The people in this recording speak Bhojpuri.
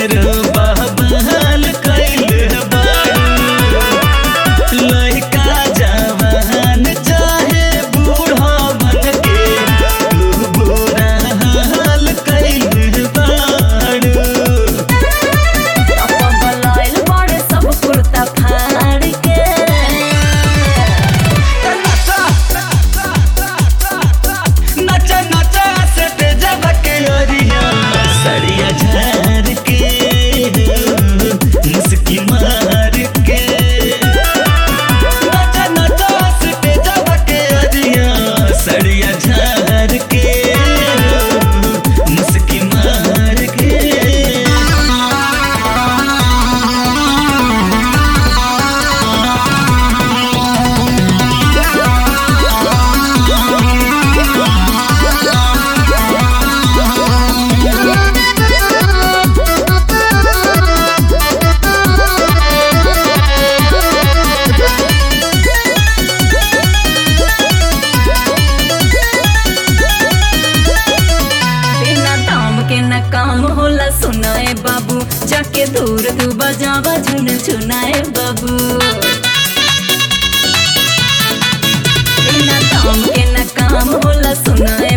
ढेर बहबहल कैल बारू लइका जवान चाहे बूढ़ा मन के तू बुरा हाल कैल बारू पगलाइल बड़े सब कुर्ता फाड़ के नचा नचा सट जब के ओरिया सड़िया झार के मुस्की मार के नचा नचा सट जब के ओरिया सड़िया झार के मुस्की मार के बिना दाम के न काम होला सुनाए बाबू जाके दूर तू बजावा झुन झुनाए बाबू बिना दाम के न काम होला सुनाए